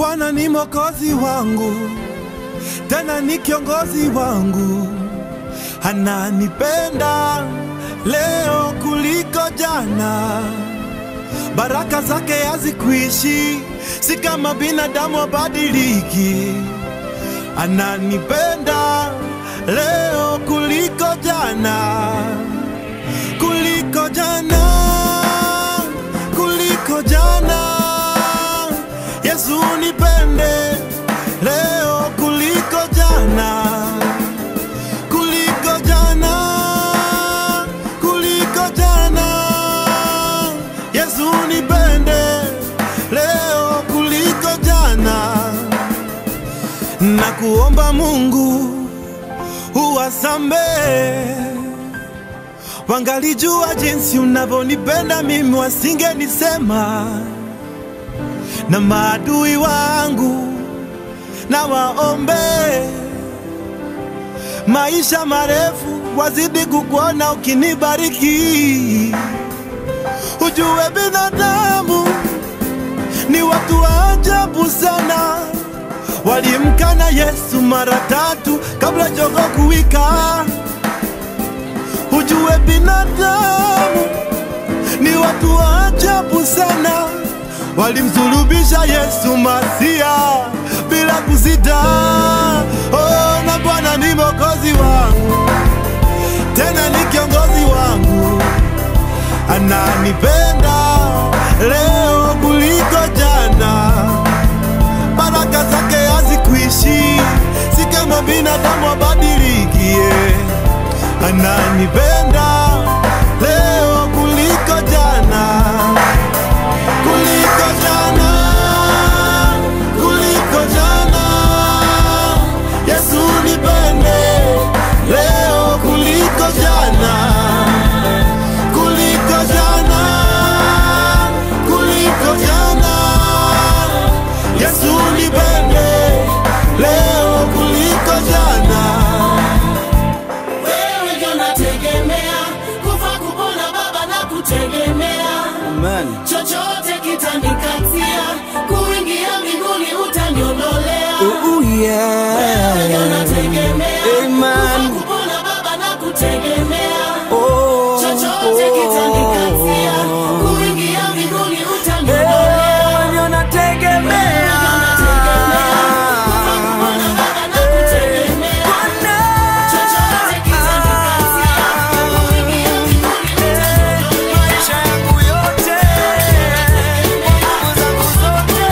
Bwana ni mwokozi wangu, tena ni kiongozi wangu, ananipenda leo kuliko jana. Baraka zake hazikuishi, si kama binadamu abadiliki. Ananipenda leo kuliko jana, kuliko jana, kuliko jana. Yesu nipende leo kuliko jana, kuliko jana, kuliko jana. Yesu nipende leo kuliko jana, na kuomba Mungu uwasamehe wangalijua jinsi unavyonipenda mimi, wasingenisema na maadui wangu na waombe maisha marefu, wazidi kukuona ukinibariki. Ujue binadamu ni watu wa ajabu sana, walimkana Yesu mara tatu kabla jogo kuwika. Ujue binadamu ni watu wa ajabu sana, walimsulubisha Yesu Masia bila kusita. Oh, na Bwana ni mwokozi wangu, tena ni kiongozi wangu, ananipenda leo kuliko jana. Baraka zake hazikuishi, si kama binadamu abadilikie. Ananipenda leo kuliko jana, kuliko jana, kuliko jana. Yesu nipende leo kuliko jana, kuliko jana, kuliko jana. Yesu nipende leo kuliko jana. Wewe ndio nategemea, kufa kupona Baba na kutegemea, Amen. chochote kitanikatia, kuingia mbinguni utaniondolea. Ooh, Wewe ndio yeah. nategemea, Amen. kufa kupona Baba na kutegemea, Oh, chochote kitanikatia, kuingia mbinguni utaniondolea. Wewe ndio nategemea. Kufa kupona Baba na kutegemea, Bwana. chochote kitanikatia, kuingia mbinguni utaniondolea. Maisha yangu yote, nguvu zangu zote,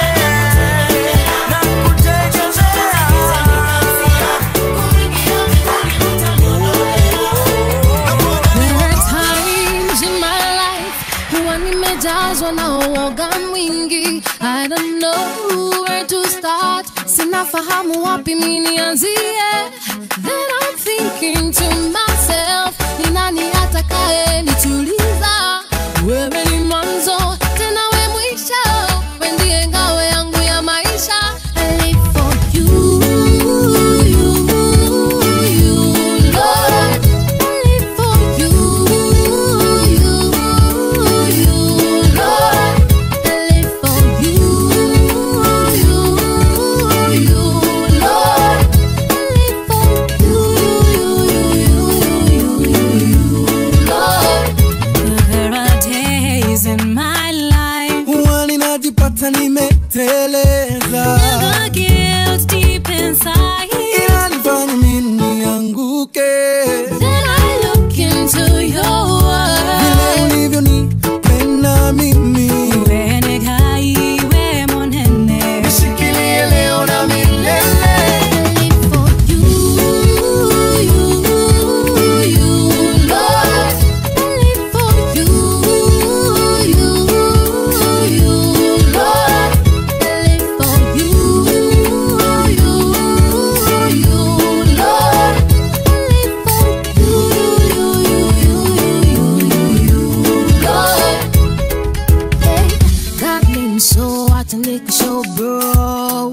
nakutegemea. There are times in my life huwa nimejazwa na uoga mwingi. I don't know where to start, sinafahamu wapi mi nianzie. Then I'm thinking to myself, ni nani atakaye nituliza? Wewe ni mwanzo tena we mwisho, we ndiye ngao yangu ya maisha. I live for you, you, you, Lord. I live for you, you, you, Lord. I live for you, you, you, Lord. I live for you, you, you, you, you, Lord. There are days in my life Huwa ninajipata nimeteleza, the guilt deep inside. inanifanya mimi nianguke. Then I look into your Vile word. ulivyonipenda mimi, Iwe negai, iwe monene. nishikilie leo na milele. I live for you, you, you, Lord. I live for you, you, you, Lord. I live for you, you, you, Lord. I live for you, you, you, you, Lord. Hey, got me so hot and liquor so bro.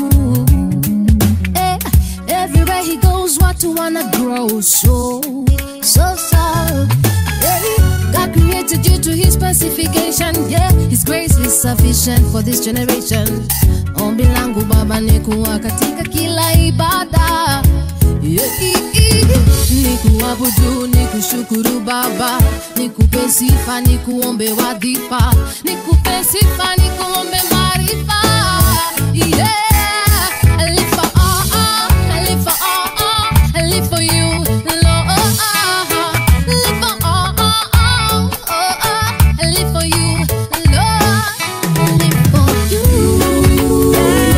Hey, everywhere he goes, what to wanna grow so so so. Hey, God created created you to his specification. Yeah, his grace is sufficient for this generation. Ombi langu Baba ni kuwa katika kila ibada. Yeah, i- i- ni kuabudu, ni kushukuru Baba, ni kupe sifa, ni kuombe wadhifa, ni kupe sifa, ni kuombe maarifa. Yeah, I live for all, I live for all, I live for you, Lord. Live for all, I live for you, Lord. Live for you.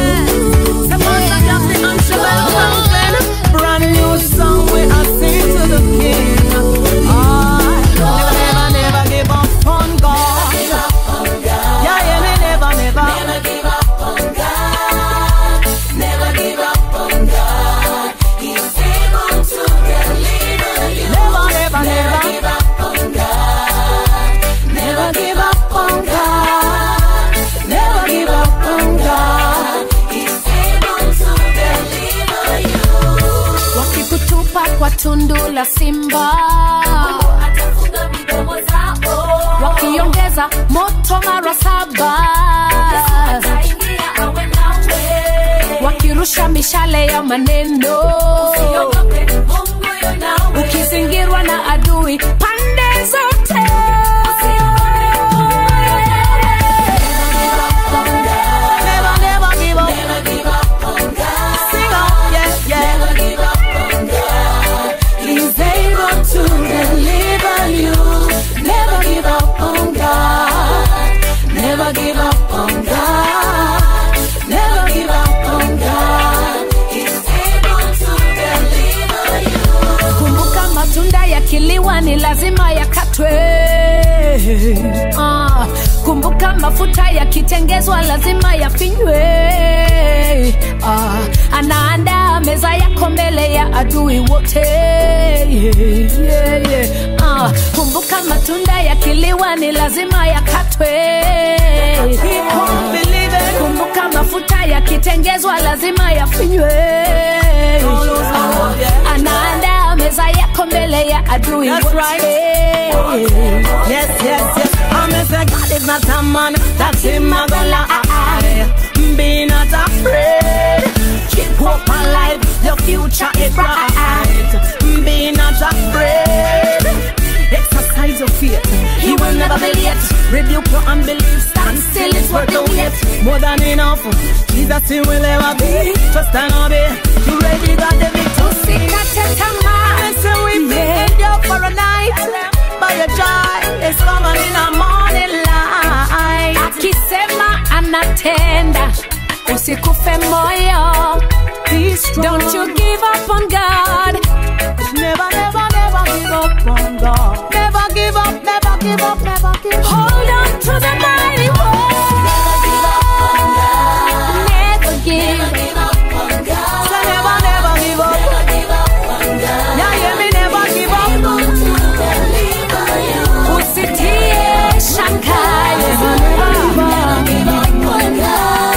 Brand new song we I sing to the King. I never, never, never give up on God. Yeah, yeah, me never, never. Never give up on God. Never give up on God. He's able to deliver you. Never, never, never. give up on God. Never give up on God. Never give up on God. He's able to deliver you. wakikutupa kwa tundu la simba wakiongeza moto mara saba wakirusha mishale ya maneno ukizingirwa na adui pande zote Never, never give up. Never give up on God. Sing up, yeah, yeah. Never give up on God. He's able to deliver you. Never give up on God. Never give up on God. Never give up on God. He's able to deliver you. kumbuka matunda yakiliwa ni lazima yakatwe ah, kumbuka mafuta yakitengezwa lazima yafinywe ah, anaandaa meza yako mbele ya adui wote yeah, yeah, yeah. Ah, kumbuka matunda yakiliwa ni lazima yakatwe Keep on believing. kumbuka mafuta yakitengezwa lazima yafinywe Ah, anaandaa meza yako mbele ya adui That's wote. right. Yes, yes, yes. I'm say God is not a man that him a go lie. Be not afraid. Keep hope alive. Your future is bright. Be not afraid. Exercise your faith. He will never be late. Rebuke your unbelief. Stand still. It's worth the wait. More than enough. Jesus, he will ever be. Trust and obey. You ready? Got the victory. Usikate tamaa. Listen, we Yeah. made you for a night, but your joy is coming in a morning light. akisema anatenda usikufe moyo Be strong. don't you give up on god never, never, never give up on God. Never give up, never give up, never give up. hold on to the mighty word never give Say never, never give up. Yeah, yeah, me never give up. usitie shaka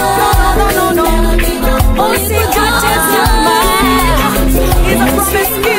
No, no, no, no. usikate tamaa He's a promise keeper.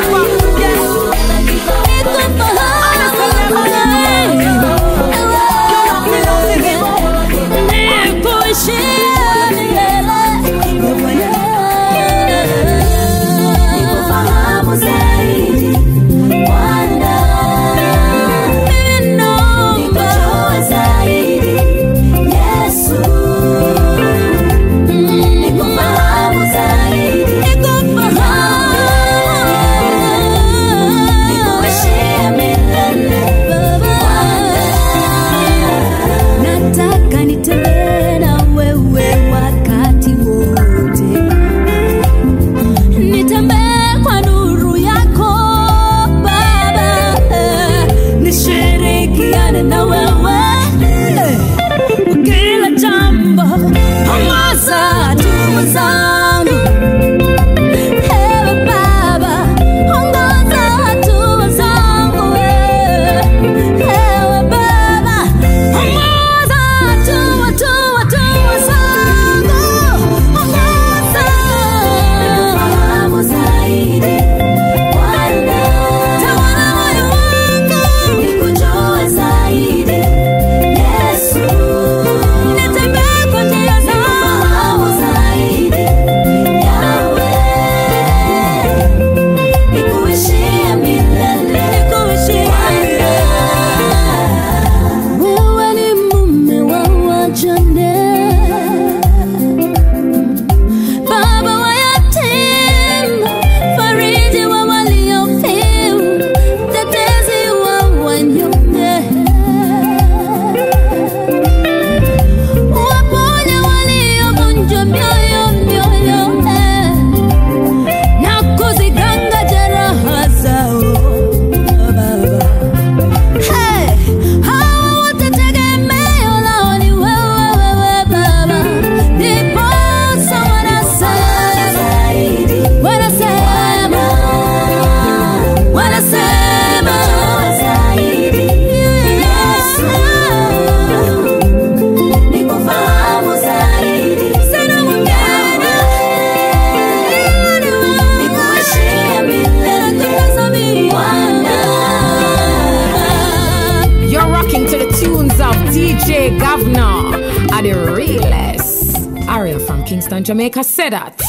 Hey, governor, are the realest. Aria from Kingston, Jamaica said that.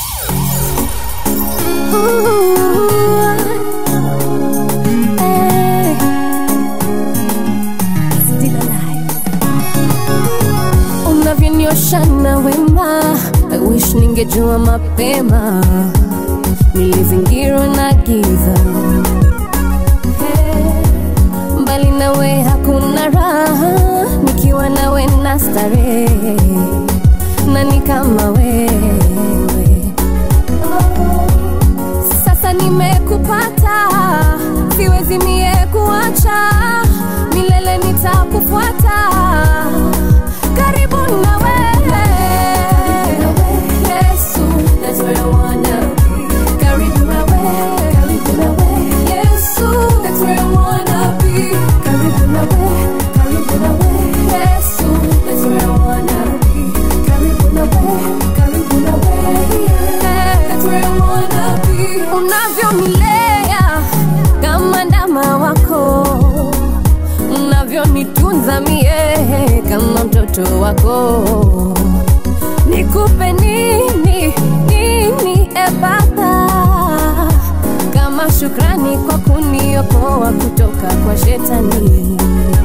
unavyonioshana wema I wish ningejua mapema nilizingirwa na giza Hey, mbali nawe hakuna raha nikiwa nawe na starehe nani kama wewe sasa nimekupata siwezi mie kuacha milele nitakufuata karibu na wewe Yesu, that's where I wanna be. Karibu na wewe, karibu na wewe. Yesu, that's where I wanna be. Karibu na wewe, karibu na wewe. Yesu, that's where I wanna be. Karibu na wewe, karibu na wewe. That's where I wanna be. Unavyonilea kama ndama wako unavyonitunza mie kama mtoto wako nikupe nini nini ebaba kama shukrani kwa kuniokoa kutoka kwa shetani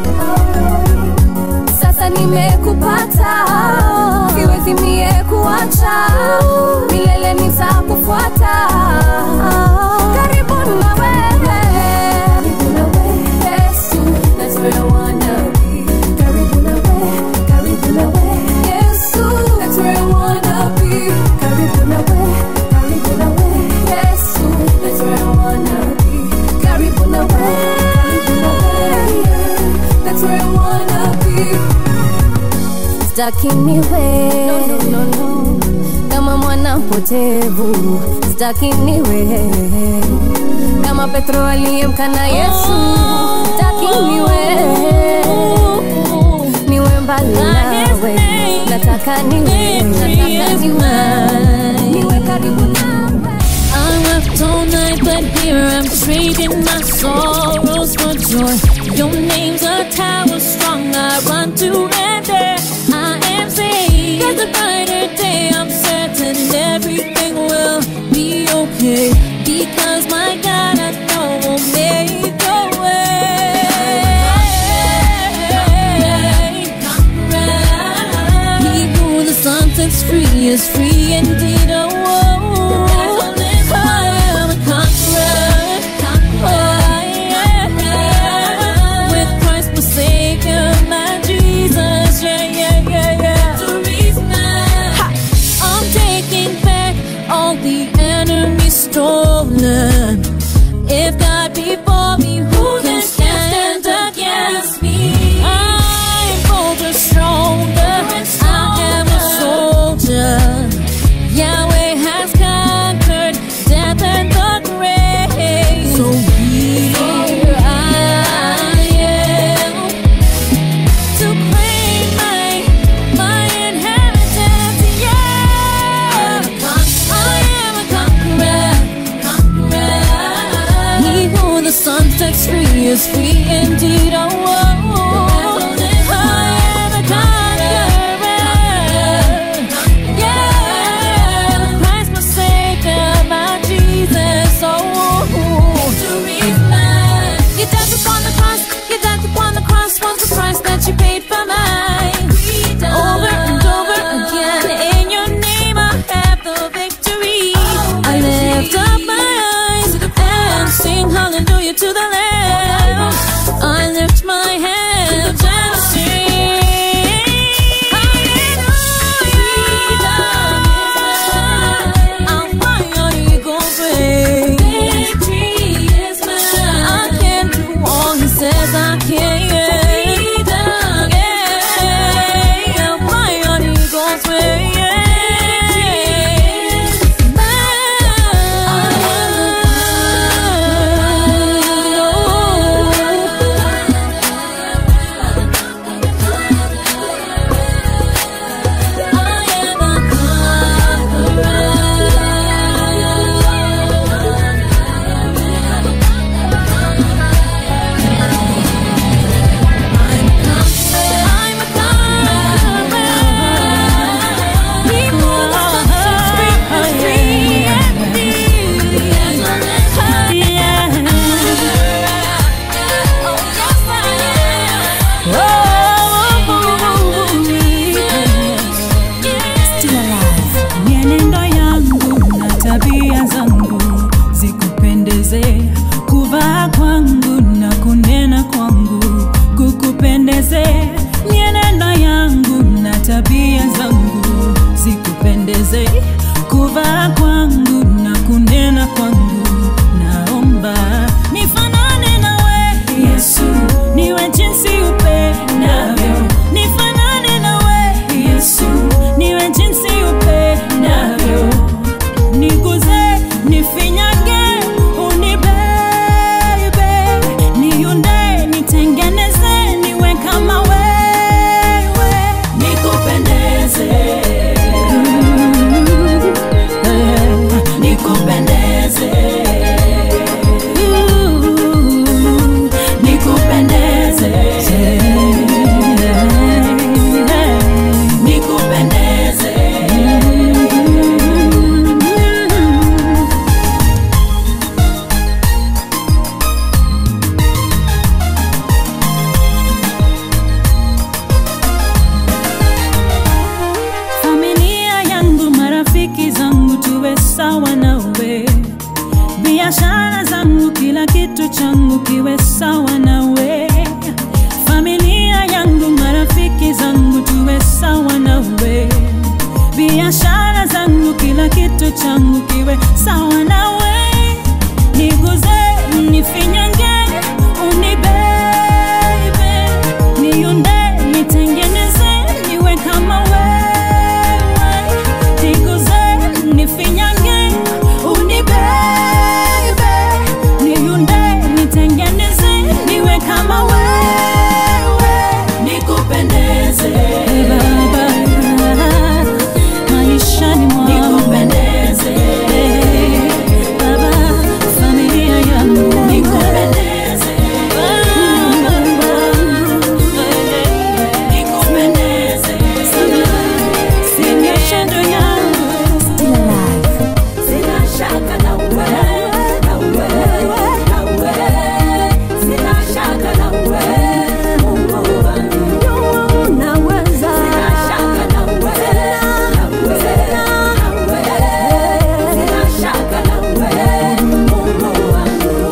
sasa nimekupata siwezi mie kuacha milele nitakufuata karibu na wewe karibu na wewe Yesu that's where I wanna be karibu na wewe karibu na wewe Yesu that's where I wanna be karibu na wewe karibu na wewe Yesu that's where I wanna be karibu na wewe karibu na wewe that's where I wanna be sitaki niwe no, no, no. kama mwana mpotevu sitaki niwe kama petro aliyemkana yesu sitaki niwe niwe mbali nawe nataka niwe nataka niwe niwe karibu nawe I worked all night, but here I'm trading my sorrows for joy. Your name's a tower strong, I run to and there. I am saved. There's a brighter day, I'm certain everything will be okay. Because my God, I know will make a way. He who the sun sets free is free indeed. Oh, oh, oh. I am a conqueror. Oh, yeah. With Christ my Savior, my Jesus. Yeah, yeah, yeah, yeah. Ha! I'm taking back all the enemy stolen. If God be for me, who can stand against me? I'm bolder, stronger. I am a soldier. Yahweh has conquered death and the grave. So here I am to claim my my inheritance. Yeah, I am a conqueror. He who the sun sets free is free indeed. Oh, oh, oh. I am a conqueror. Yeah, Christ my Savior, my Jesus. Oh, you died upon the cross. You died upon the cross. Was the price that you paid for mine? Over and over again, in your name I have the victory. I lift up my eyes and sing hallelujah to the Lamb. I lift my hands and sing. Hallelujah. I'll fly on eagle's wings. I can do all he says I can. Yeah, I'll fly on eagle's wings. changu kiwe sawa nawe familia yangu marafiki zangu tuwe sawa nawe biashara zangu kila kitu changu kiwe sawa nawe niguze nifinyange unibebe niunde nitengeneze niwe kama wewe niguze nifinyange unibebe niunde nitengeneze niwe kama wewe nikupendeze baba maishani mwangu nikupendeze baba familia yangu nikupendeze nikupendeze sinyeshe ndo yangu Sina shaka na wewe, na wewe, na wewe. Sina shaka na wewe, Mungu wangu. Unaweza. Sina shaka na wewe, na wewe, na wewe. Sina shaka na wewe, Mungu wangu.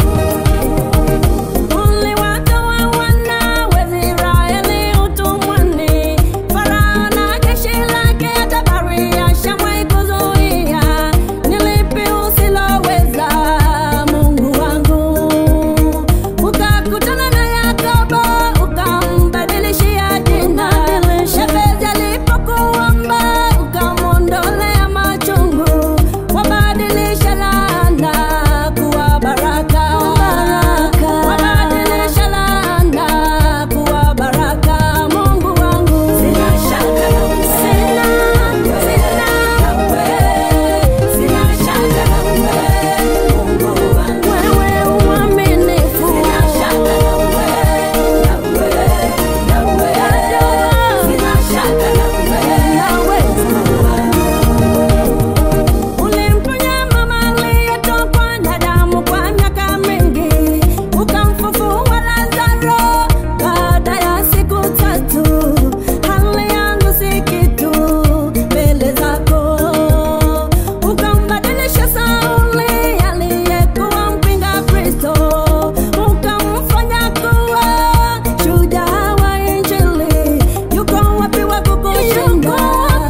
Uliwatoa wana wa Israeli utumwani, Farao na jeshi lake tabari ashamwahi kuzuia. Ni lipi usiloweza, Mungu wangu? Ukakutana na Yakobo, ukambadilishia jina. Shebezi alipokuomba, ukamwondolea machungu. Wabadilisha laana kuwa baraka. Wabadilisha laana kuwa baraka. Mungu wangu. Sina shaka na wewe. Sina, sina na wewe. Sina shaka na wewe. Mungu wangu. Wewe uaminifu. Sina shaka na wewe. Na wewe, na wewe. Sina shaka na wewe. Na Ulimponya mama aliyetokwa na damu kwa miaka mingi, ukamfufua Lazaro baada ya siku tatu. Hali yangu si kitu mbele zako, ukambadilisha Sauli aliyekuwa mpinga Kristo, ukamfanya kuwa shujaa wa Injili. Yuko wapi wa kukushinda?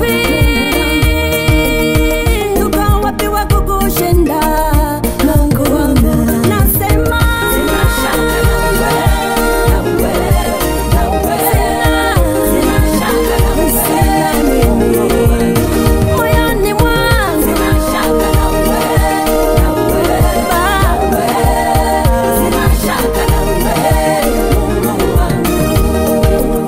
Yuko wapi wa kukushinda? Mungu wangu, nasema sina shaka na wewe, na wewe, na wewe. Sina shaka na wewe, sina mimi. Moyoni mwangu sina shaka na wewe, na wewe, na wewe. Sina shaka na wewe, Mungu wangu.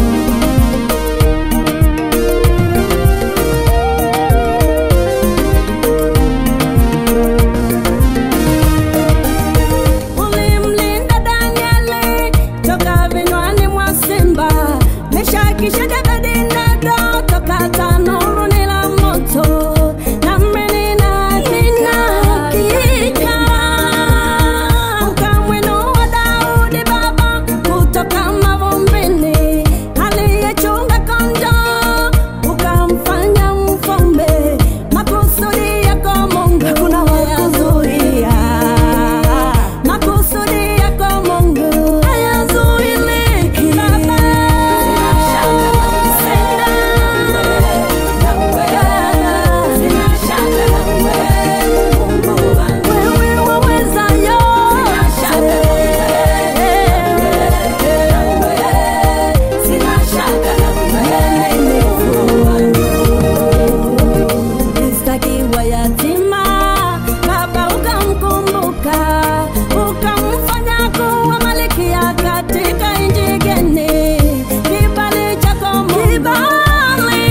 Ulimlinda Danieli toka vinywani mwa simba, Meshaki, Shadraka, Abednego toka tanuruni la moto. Nami nina nina hakika ukamwinua Daudi baba kutoka mavumbini, aliyechunga kondoo ukamfanya mfalme. Makusudi yako Mungu hakuna wayazuia makusudi yako Mungu hayazuiliki. Baba, sina na wewe, sina shaka na wewe, Mungu wangu, wewe waweza yote. Sina shaka na wewe, Mungu wangu Alistakiwa yatima, baba ukamkumbuka, ukamfanya kuwa malkia katika nchi geni. Kibali chako Mungu, kibali,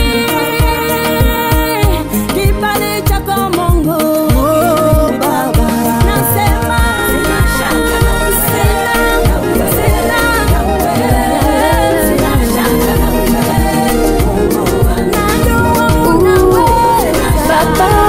kibali chako Mungu, Baba, nasema sina shaka na wewe, sina, sina na wewe, sina shaka na wewe, Mungu wangu, najua unaweza Baba.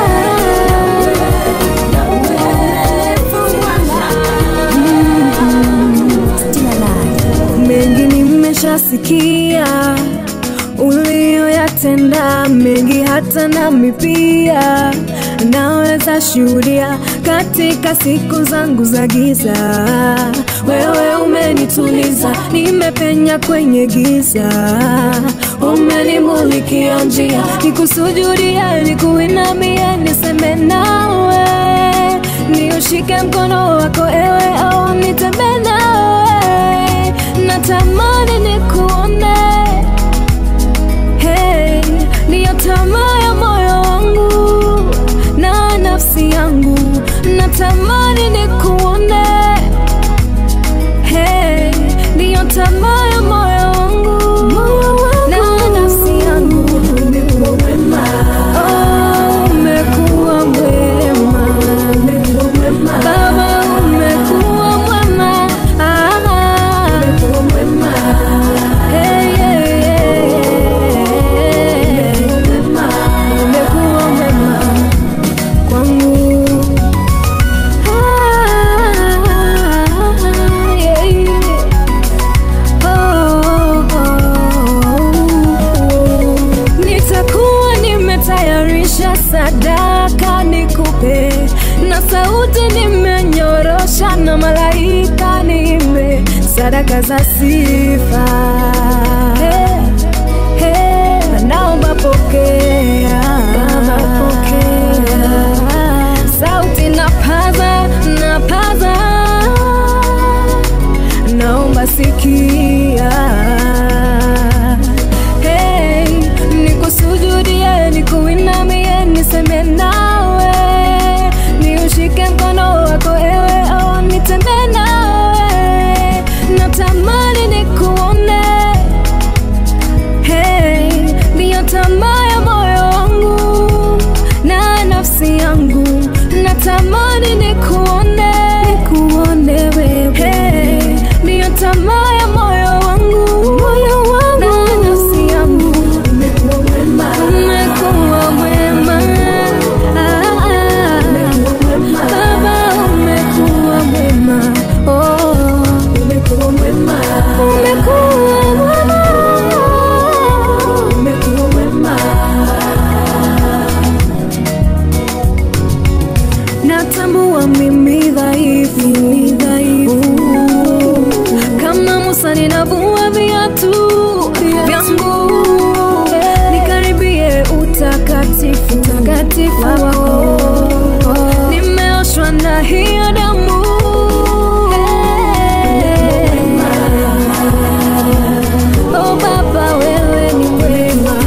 mengi nimeshasikia ulioyatenda mengi hata nami pia naweza shuhudia katika siku zangu za giza wewe umenituliza nimepenya kwenye giza umenimulikia njia nikusujudia nikuinamia niseme nawe niushike mkono wako ewe au nitembe nawe natamani nikuone hey, niyo tamaa ya moyo wangu na nafsi yangu natamani nikuone hey, niyo tamaa ya moyo wangu na nafsi yangu Oh, umekuwa mwema Baba umekuwa mwema Ah, Hey, yeah, yeah, yeah. Umekuwa mwema kwangu Ah, yeah, yeah. Oh, oh, oh. Nitakuwa nimetayarisha sadaka nikupe, na sauti nimenyorosha, na malaika nime sadaka za sifa. Hey, hey, naomba pokea, pokea. Sauti napaza, napaza naomba sikia hey, nikusujudie nikuinamie niseme nawe niushike mkono wako ewe au nitembe nawe natamani nikuone hey, ndiyo tamaa ya moyo wangu na nafsi yangu natamani nikuone nikuone wewe hey, ndiyo tamaa ya moyo wangu moyo wangu na nafsi yangu umekuwa mwema umekuwa mwema ah, ah. Baba umekuwa mwema oh umekuwa mwema umekuwa mwema umekuwa mwema natambua mimi dhaifu dhaifu kama Musa ninavua viatu vyangu nikaribie utakatifu utakatifu wako nimeoshwa na hiyo damu Oh Baba wewe ni mwema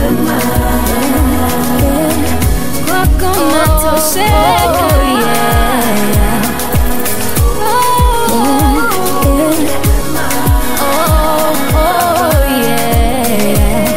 kwako natosheka yeah. Oh, oh, yeah.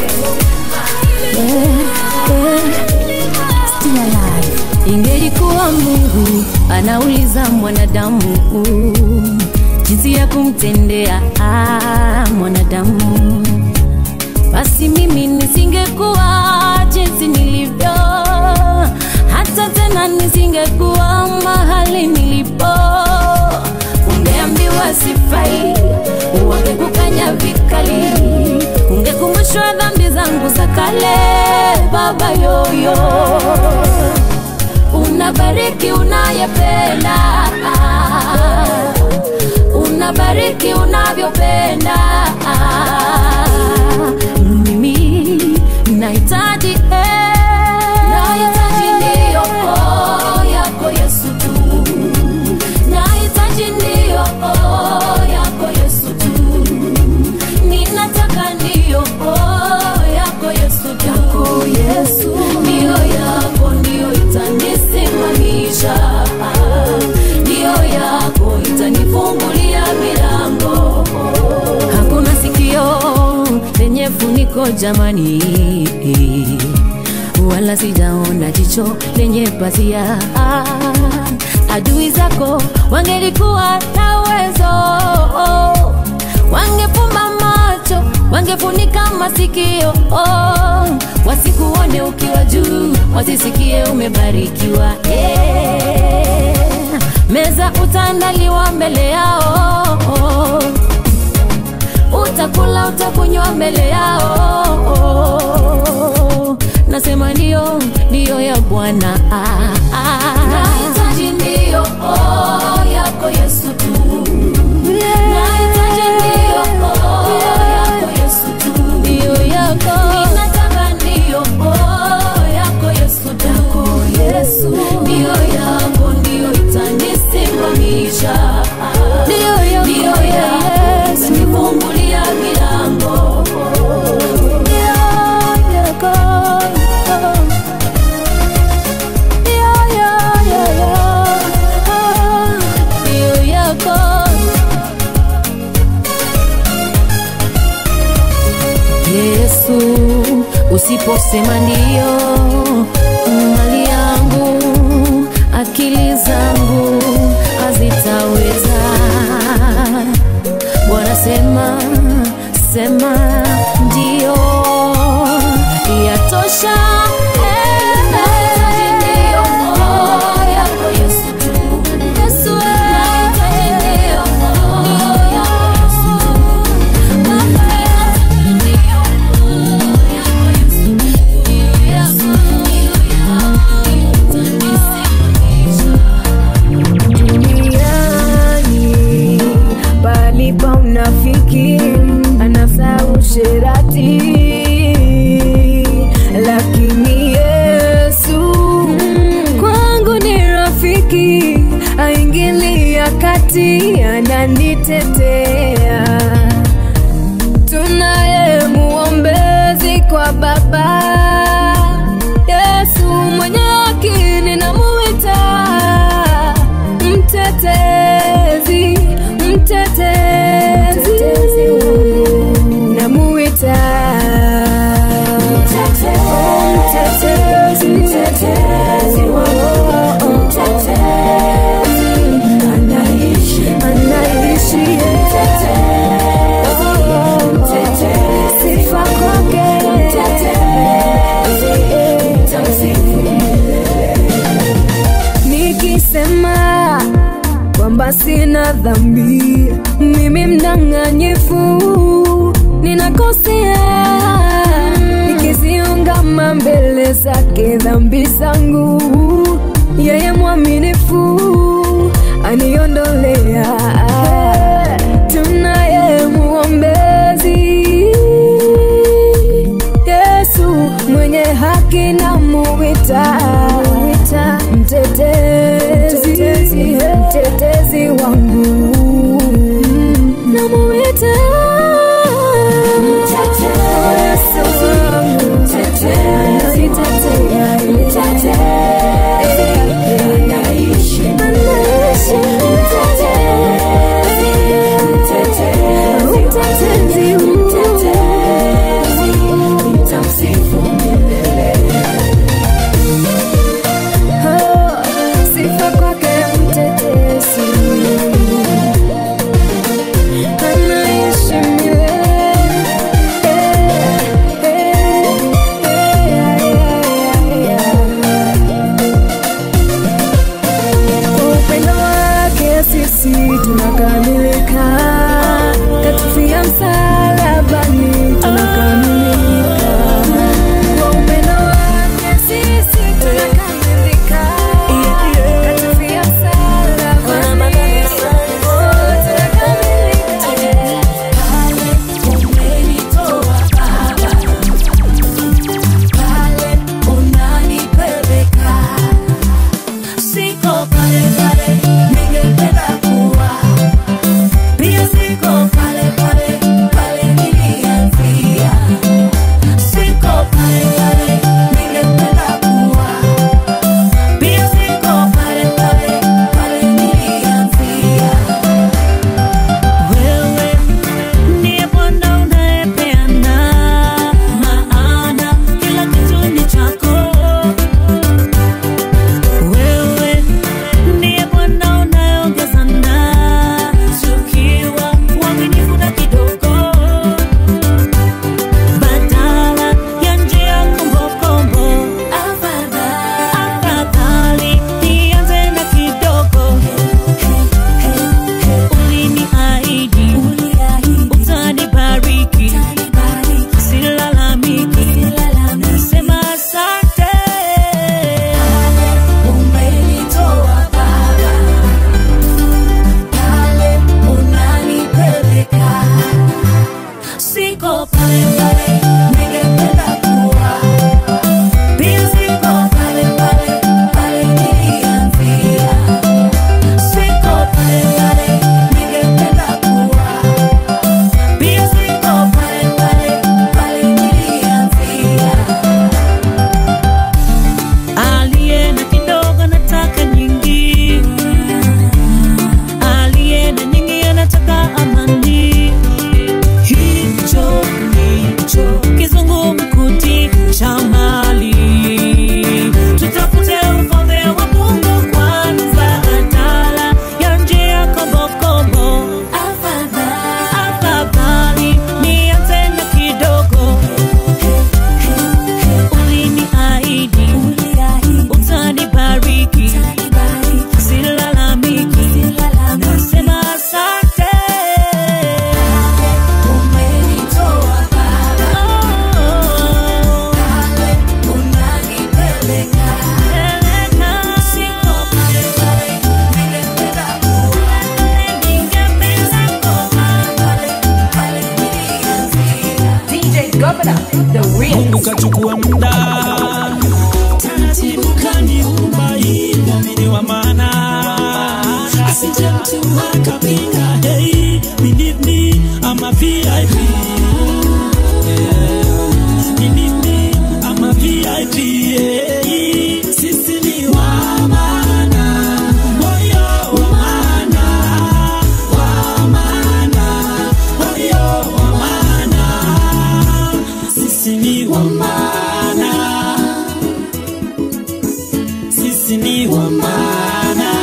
Still alive. Ingelikuwa Mungu anauliza mwanadamu jinsi ya kumtendea ah, mwanadamu, basi mimi nisingekuwa jinsi nilivyo, hata tena nisingekuwa mahali nilipo. Ungeambiwa sifai, wangekukanya vikali, ungekumbushwa dhambi zangu za kale, baba yoyo unabariki unayependa, unabariki unavyopenda. Mimi nahitaji eh, nahitaji ndiyo oh, yako Yesu tu, nahitaji ndiyo oh, yako Yesu tu, ninataka ndiyo oh, yako Yesu tu, yako Yesu ndiyo yako ndiyo itanisimamisha, ndiyo yako itanifungulia milango. Hakuna sikio lenye funiko jamani, wala sijaona jicho lenye pazia. Adui zako wangelikuwa na uwezo, wangefumba macho, wangefunika masikio, wasikuone ukiwa juu, wasisikie umebarikiwa. Eh, Meza utaandaliwa mbele yao utakula utakunywa mbele yao nasema ndio ndio ya bwana ah, ah. Nahitaji ndio oh, yako Yesu tu. Nahitaji ndio oh, yako Yesu tu. ndio yako Ninataka ndio oh, yako Yesu tu. Yesu ndio yako ndio itanisimamisha. ndio yako Ndio yako Yesu itanifungulia milango. ndio yako ndio ya- ya- ya. Ah, ndio yako Yesu, usiposema ndio, mali yangu, akili zangu hazitaweza. Bwana sema, sema ndio, yatosha. Nahitaji ndio oh, yako Yesu tu. Yesu, Nahitaji ndio oh, yako Yesu tu. duniani palipa unafiki anasa usherati lakini yesu kwangu ni rafiki aingilia kati ananitetea tunaye muombezi kwa baba yesu mwenye haki ninamuita mtetezi mtetezi namuita mtetezi mtetezi anaishi anaishi sifa kwake nikisema kwamba sina dhambi mimi mdanganyifu ninakosea nikiziungama mbele zake dhambi zangu yeye mwaminifu aniondolea tunaye muombezi yesu mwenye haki na muwita mtetezi mtetezi wangu namuwita Yesu wangu. Ananitetea. Anaishi. Mungu kachukua muda taratibu kaniumba ili mimi wa maana asije mtu akapinga hey, believe me I'm a VIP yeah. Believe me I'm a VIP yeah. Sisi ni wa maana Oyo wa maana Wa maana Oyo wa maana Sisi ni wa maana Sisi ni wa maana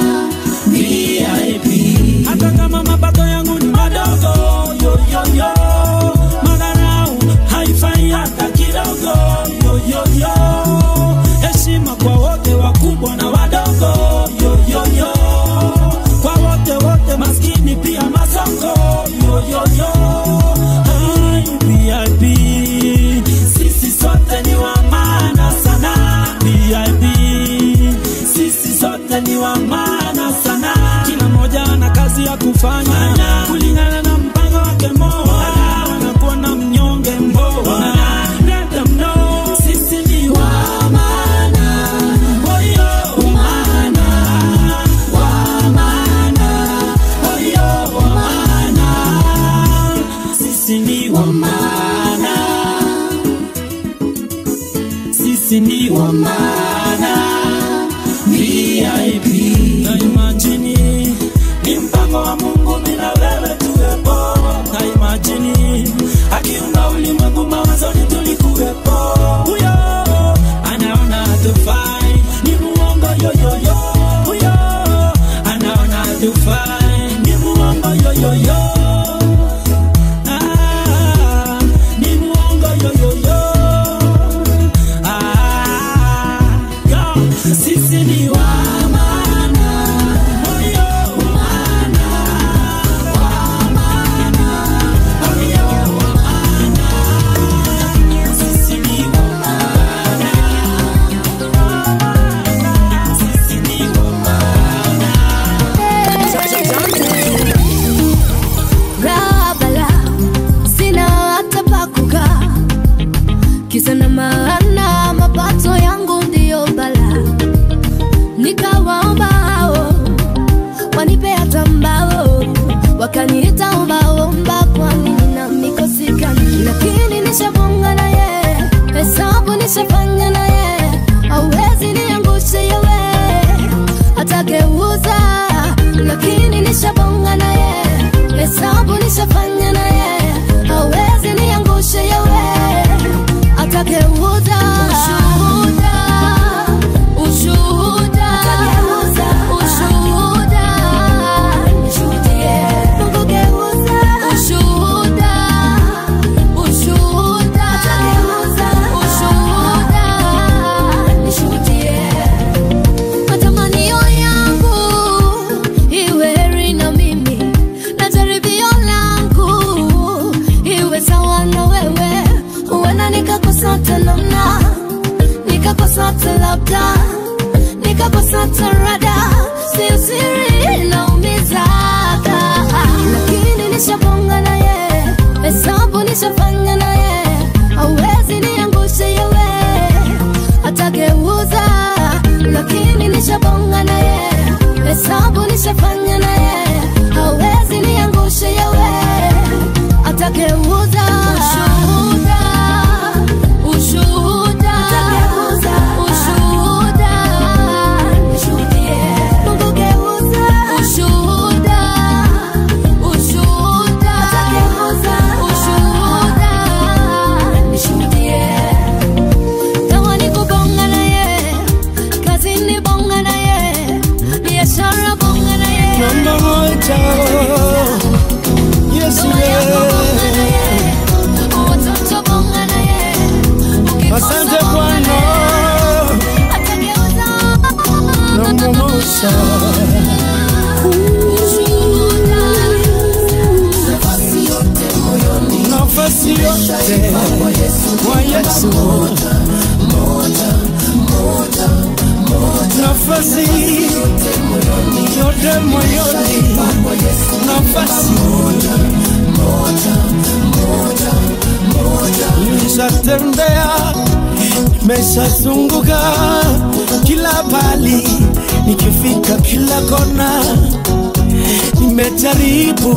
VIP Hata kama mapato yangu ni madogo yo yo yo Madharau haifai hata kidogo yo yo yo Heshima kwa wote wakubwa na wadogo yo yo yo Kwa wote wote maskini pia masoko yo yo yo Hai, VIP Sisi sote ni wa maana sana VIP Sisi sote ni wa maana sana Kila mmoja ana kazi ya kufanya Kulingana na mpango wake Mola Wanakuwa na mnyonge mboa Let them know Sisi ni wa maana Oyo wa maana Wa maana Oyo wa maana Sisi ni wa maana Sisi ni wa maana VIP na imagine ni mpango wa Mungu bila wewe tuwepo na imagine akiumba ulimwengu mawazoni tulikuwepo huyo anaona hatufai ni muongo yoyoyo huyo anaona hatufai ni muongo yoyoyo ah, ni muongo yoyoyo ah, yo, sisi ni wa maana Oyo, wa maana, wa maana, oyo, wa maana. Sisi ni wa maana. Sisi ni wa maana. Raha bala, sina hata pa kukaa. Kisa na maana mapato yangu ndiyo bala, nikawaomba hao wanipe hata mbao, wakaniita ombaomba, kwani nina mikosi gani? Lakini nishafunga na ye, hesabu nishafanya na ye, hauwezi niangushe yewe, atageuza, lakini nishabonga na ye, hesabu nishafanya na ye, hauwezi niangushe yewe, atageuza ushuhuda, ushuhuda, ushuhuda, nishuhudie, Mungu geuza ushuhuda, ushuhuda, ushuhuda, nishuhudie matamanio yangu iwe heri na mimi na jaribio langu iwe sawa na wewe huenda nikakosa hata namna nikakosa hata labda nikakosa hata rada sio siri naumizaga lakini nishabonga na ye hesabu nishafanya na ye hauwezi niangushe yewe atageuza lakini nishabonga na ye hesabu nishafanya na ye hawezi niangushe yewe atageuza ushuhuda ushuhuda ushuhuda Mungu geuza ushuhuda ushuhuda ushuhuda nishuhudie kama ni kubonga na ye kazini bonga na ye biashara bonga na ye Namba moja. Yesu wewe. watoto bonga na ye Asante Bwana. atageuza Namba moja. Nafasi yote kwa Yesu. Nafasi yote moyoni. Nafasi nimeshatembea, nimeshazunguka kila pali, nikifika kila kona, nimejaribu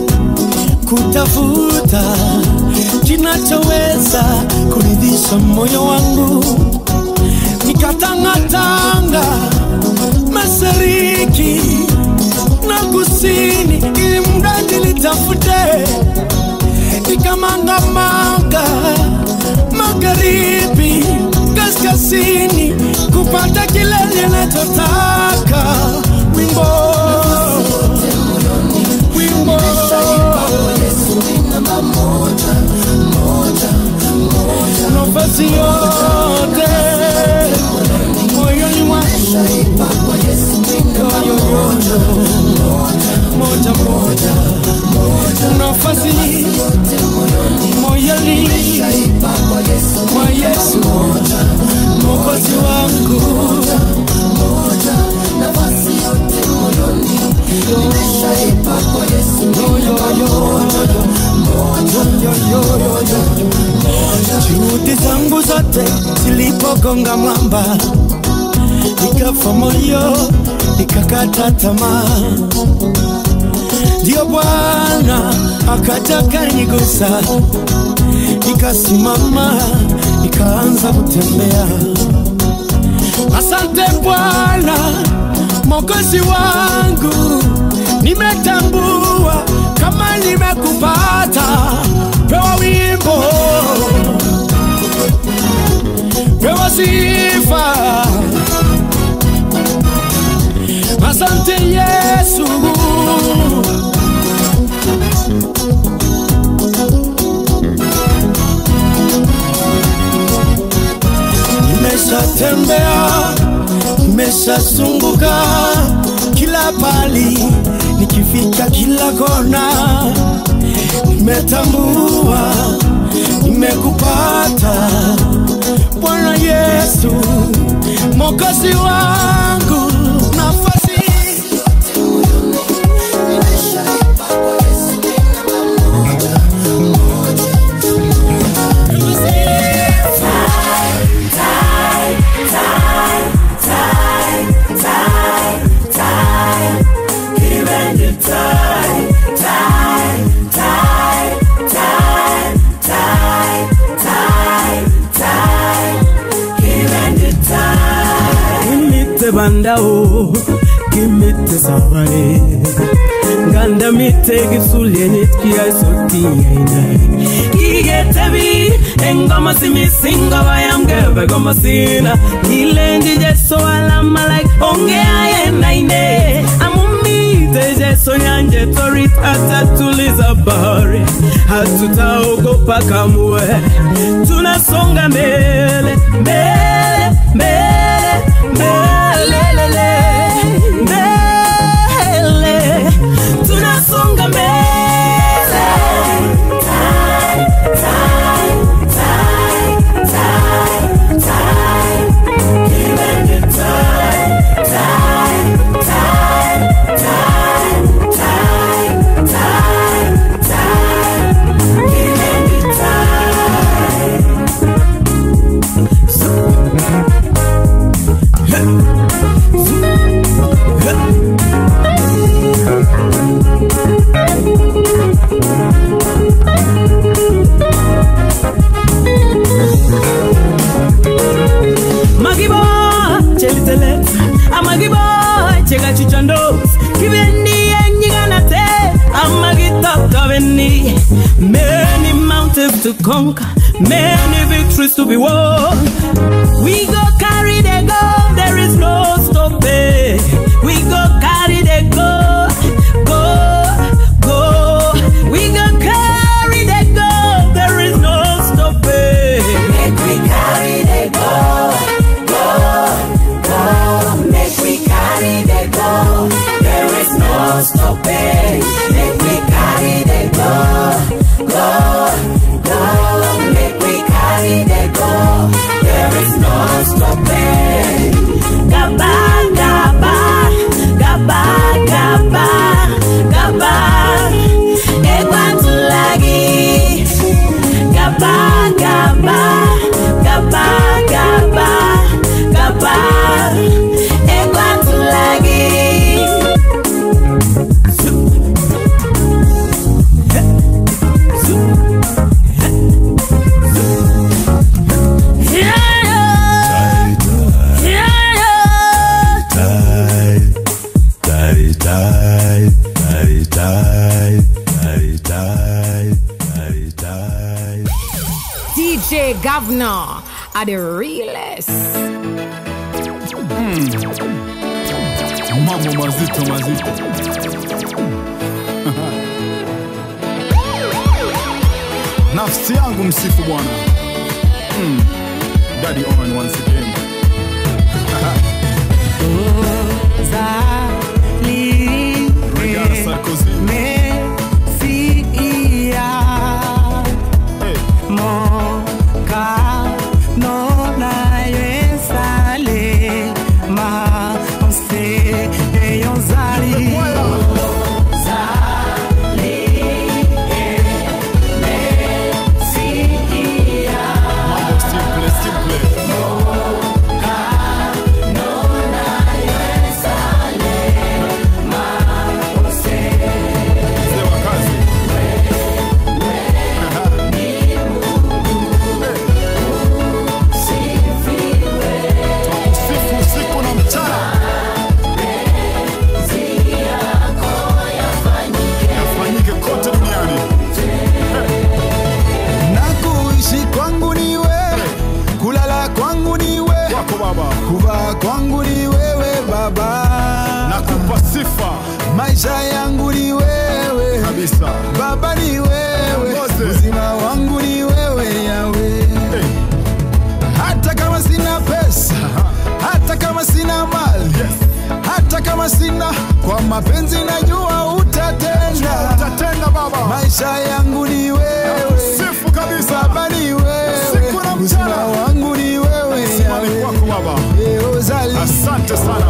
kutafuta kinachoweza kuridhisha moyo wangu, nikatangatanga mashariki na kusini, ili mradi nitafute, nikamangamanga magharibi, kaskazini, kupata kile ninachotaka. Wimbo, wimbo nafasi yote moyoni mwangu yoyoyo moja moja nafasi moyoni mwa Yesu mokozi wangu juhudi zangu zote zilipogonga mwamba, nikafa moyo, nikakata tamaa. Ndio Bwana akaja kanigusa, nikasimama, nikaanza kutembea. Asante Bwana Mwokozi wangu, nimetambua kama nimekupata. Pewa wimbo, pewa sifa. Asante Yesu. Nimeshatembea, nimeshazunguka kila pali, nikifika kila kona, nimetambua nimekupata Bwana Yesu, Mwokozi wangu, nafasi Kimite bandao, kimite sabale Ganda mite gisulie nitkia soti aina Kigetebi, engoma simisinga bayamge begoma sina Kilendi jeso alama like onge ayena ine Amumite jeso yanje torit atatuliza bahari Hatutaogopa kamwe Tunasonga mbele, mbele, mbele, mbele, mbele tunasonga mbele Magibo, chelitele, amagibo, chega chichando, kibendi enyiganate, amagitata beni. Many mountains to conquer, many victories to be won. We go carry the go, there is no stopping. We go carry the go, go, go. We go carry the go, there is no stopping. Make we carry the go, go, go. Make we carry the go. There is no stopping. Make we carry the go, go, go. Make we carry the go. There is no stopping. Hey, governor, are the realest. mambo mazito mazito nafsi yangu msifu bwana mm. daddy on once again Regala Sarkozy mambo simple simple mzee wa kazi Twakusifu usiku na mchana yafanyike kote duniani na kuishi kwangu ni wewe, kulala kwangu ni wewe, wako baba kuvaa kwangu ni wewe Baba, nakupa sifa maisha yangu ni wewe kabisa Baba, ni wewe, Mose. uzima wangu ni wewe Yawe. hey. Hata kama sina pesa, hata kama sina mali, hata kama sina, kwa mapenzi najua utatenda. utatenda baba Maisha yangu ni wewe, sifu kabisa Baba ni wewe, Siku na uzima mchana. wangu ni wewe simani Yawe. kwako baba Eh, uzali. asante sana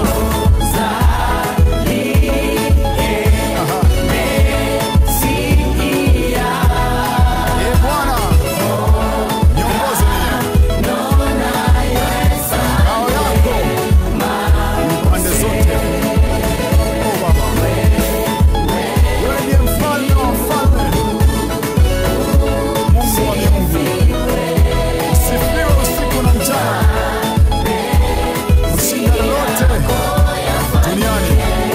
Eh, Bwana, niongoze mimi. Ngao yako pande zote. Oh, Baba. Wewe ndiye mfalme wa wafalme. Mungu wa miungu. Usifiwe usiku na mchana. Ushinda lolote duniani.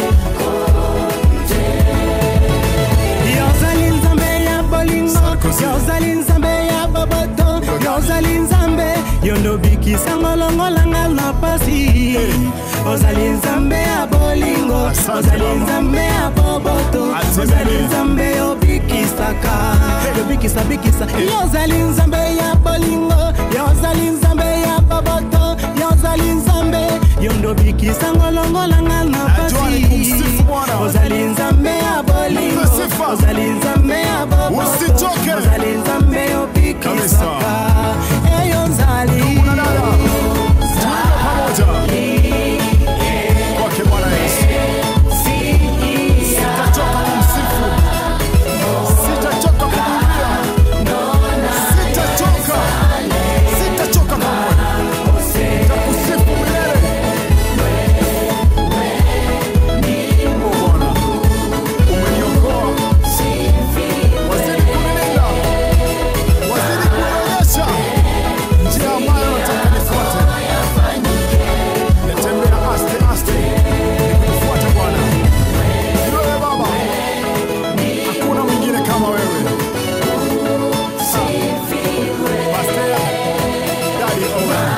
yozali nzambe ya bolingo Sarkozy. yozali nzambe ya boboto yozali nzambe yondobikisa longolanga na pasi ozali nzambe ya bolingo Asante, ozali Baba. nzambe ya boboto Asante. ozali nzambe yobikisaka yobikisa bikisa yozali nzambe ya bolingo yozali nzambe ya boboto yozali nzambe yondobikisa ngolongolanga na Najua ni kumsifu pasi Bwana. ozali nzambe ya bolingo Mpe sifa. ozali nzambe ya boboto Usichoke. ozali nzambe yobikisaka eyo nzali Ndugu na dada, tuimbe pamoja. Kwake Bwana Yesu. Sitachoka kumsifu. Sitachoka kumwimbia. Sitachoka. Sitachoka kamwe. Nitakusifu milele. Oh, Bwana. Umeniokoa. Wazidi kunilinda. Wazidi kunionyesha njia ambayo nataka nifuate. Natembea aste aste, nikufuate Bwana. Ni wewe Baba, hakuna mwingine kama wewe. Pastor Daddy Owen.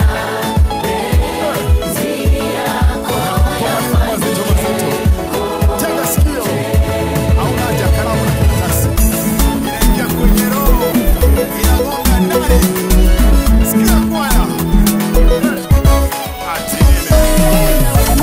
Kwa maneno mazito mazito. Tega sikio, hauna haja ya kalamu na karatasi. Inaingia kwenye roho, inagonga ndani. Sikia kwaya. Ati ile.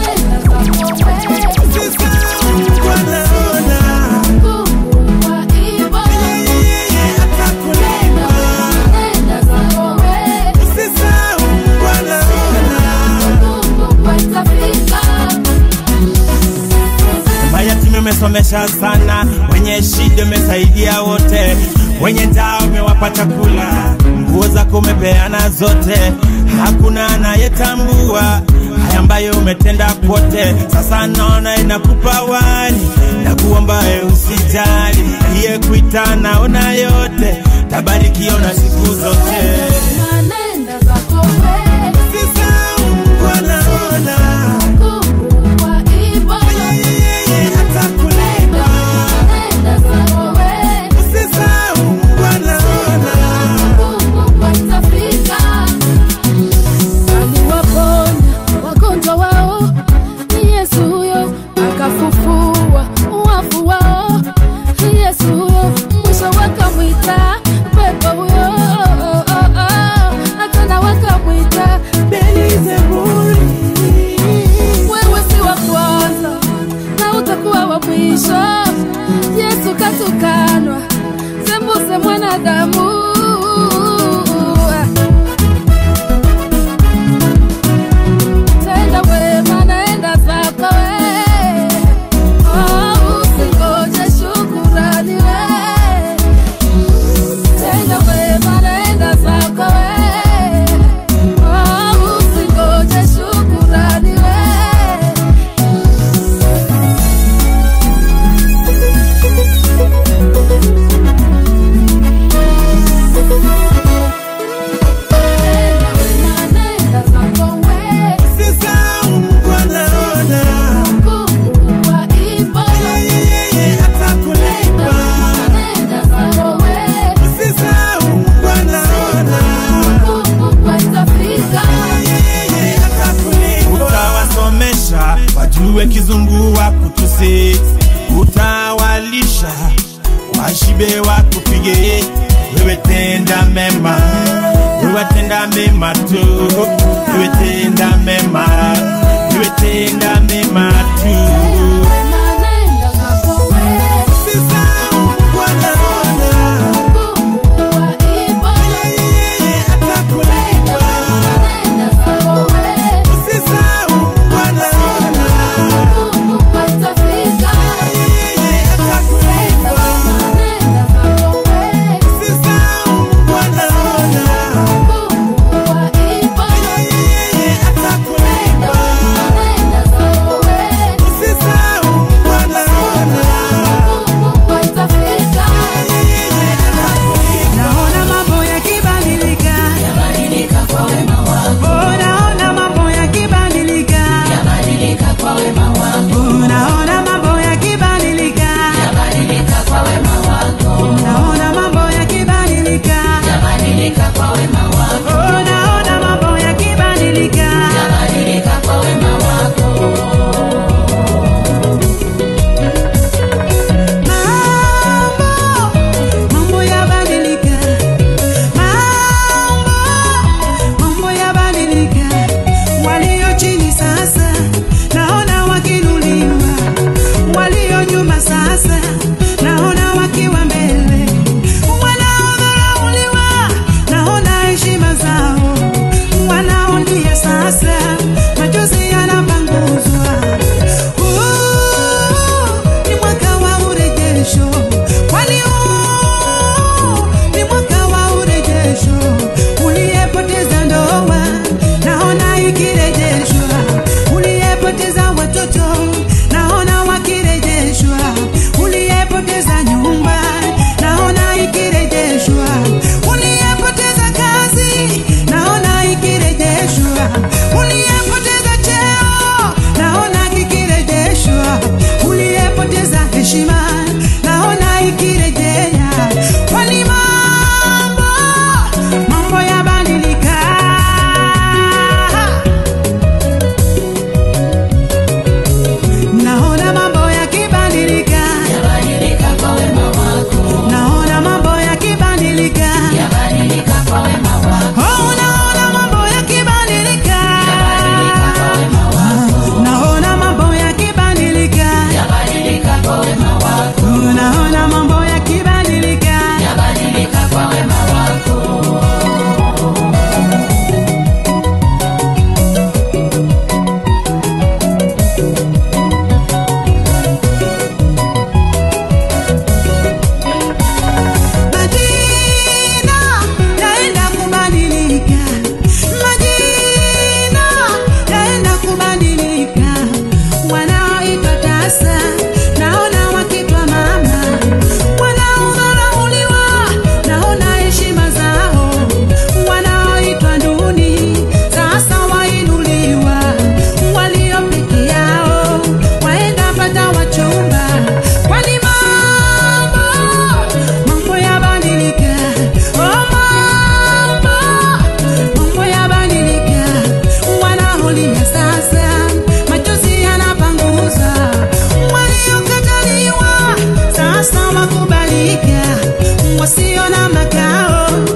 Mayatima umesomesha sana, wenye shida umesaidia wote, wenye njaa umewapa chakula, nguo zako umepeana zote, hakuna anayetambua haya ambayo umetenda kwote. Sasa naona inakupa wani na kuomba we usijali, iye kuita naona yote, tabarikiwa na siku zote. Wanaona Usisahau wanaona utatukanwa sembuse mwanadamu tenda wema naenda zako we oh, usingoje shukurani we tenda wema naenda zako we oh, usingoje shukurani we utawasomesha wajue kizungu wa kutusi utawalisha washibe wakupige wewe tenda mema wewe tenda mema tu wewe tenda mema wewe tenda mema tu Naona mambo yakibadilika, Oh, naona mambo yakibadilika, Oh, naona mambo yakibadilika, naona mambo yakibadilika, Oh, naona mambo yakibadilika, mambo yabadilika, mambo mambo yabadilika, walio chini sasa naona wakinuliwa, walio nyuma sasa naona wakiwa mbele, wanaodharauliwa naona heshima zao, wanaolia sasa machozi yanapanguzwa. Huu ni mwaka wa urejesho, kwani huu ni mwaka wa urejesho. Uliyepoteza ndoa naona ikirejeshwa, uliyepoteza watoto naona wakirejeshwa, uliyepoteza nyumba naona ikirejeshwa, uliyepoteza kazi naona ikirejeshwa, uliyepoteza cheo naona kikirejeshwa, uliyepoteza heshima naona ikirejea, kwani mambo mambo yabadilika. Naona mambo yakibadilika, naona mambo yakibadilika, Oh, naona mambo yakibadilika, naona mambo yakibadilika, Oh, naona mambo yakibadilika, Majina yaenda kubadilika, majina yaenda kubadilika. Wanaoitwa tasa naona wakitwa mama, wanaodharauliwa naona heshima zao, wanaoitwa duni sasa wainuliwa, walio peke yao waenda pata wachumba, kwani mambo mambo yabadilika, oh mambo mambo yabadilika, wanaolia sasa machozi yanapanguza, waliokataliwa sasa wakubalika, wasio na makao